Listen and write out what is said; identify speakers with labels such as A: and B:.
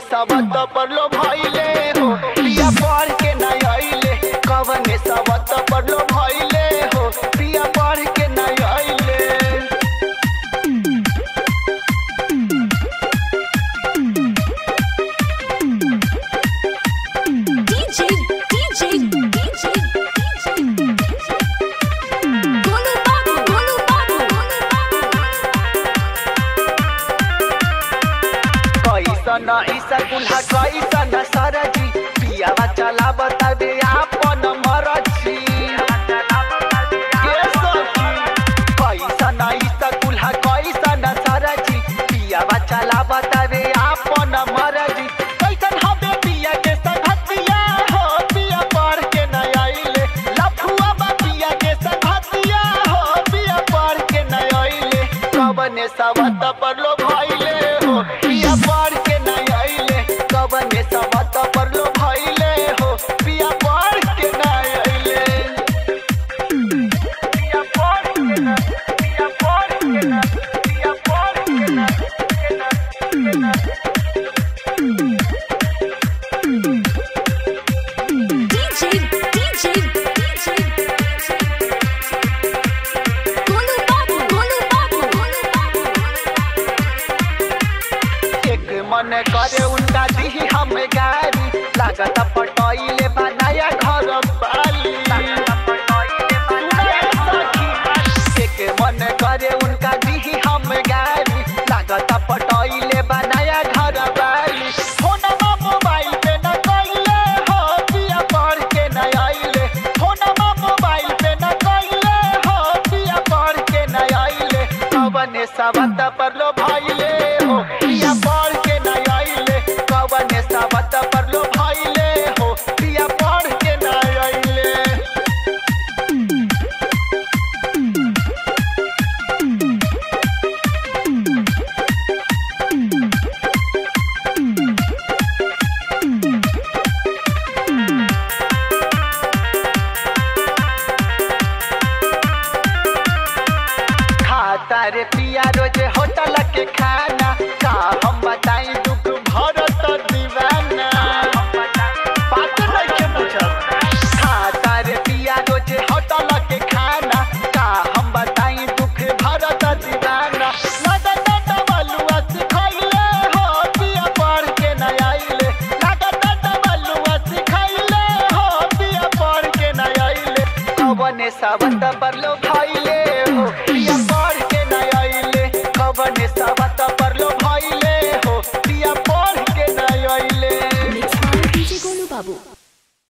A: सबत पर लो भइले हो पिया पढ़ के न आइले कवने सबत पर लो भइले हो पिया पढ़ के न आइले
B: DJ, DJ, DJ, DJ. Golu babu, golu babu, golu
A: कैसन ऐसा कुल्हा कैसन सरजी पियावा चला बताबे आपन मरजी के सखी कैसन ऐसा कुल्हा कैसन सरजी पियावा चला बताबे आपन मरजी कैसन हबे पिया के संगतिया हो पिया पढ़ के न आइले लफुआ बा पिया के संगतिया हो पिया पढ़ के न आइले कवने सवत पर लो भइले हो पिया पढ़ के न आइले कवने सवत पर लो भइले हो पिया पढ़ के न आइले पिया पढ़ के न पिया पढ़ के न पिया पढ़ के न के न
B: DJ, DJ, DJ, DJ. Golu babu, golu babu, golu babu,
A: एक मन करे उनका दी हम गारी लागत पटैले बनाया घर बाली सुनाए सखी, एक मन करे उनका दी हम गारी लागत पटैले बनाया घर बाली फोनमा मोबाइल पे न कइले हो पिया पढ़ के न आइले फोनमा मोबाइल पे न कइले हो पिया पढ़ के न आइले कवने सबत पर लो भइले हो पिया पढ़ के न आइले कवने सबत पर लो भइले हो पिया पढ़ के न आइले खाता रे पिया रोज होटल के खा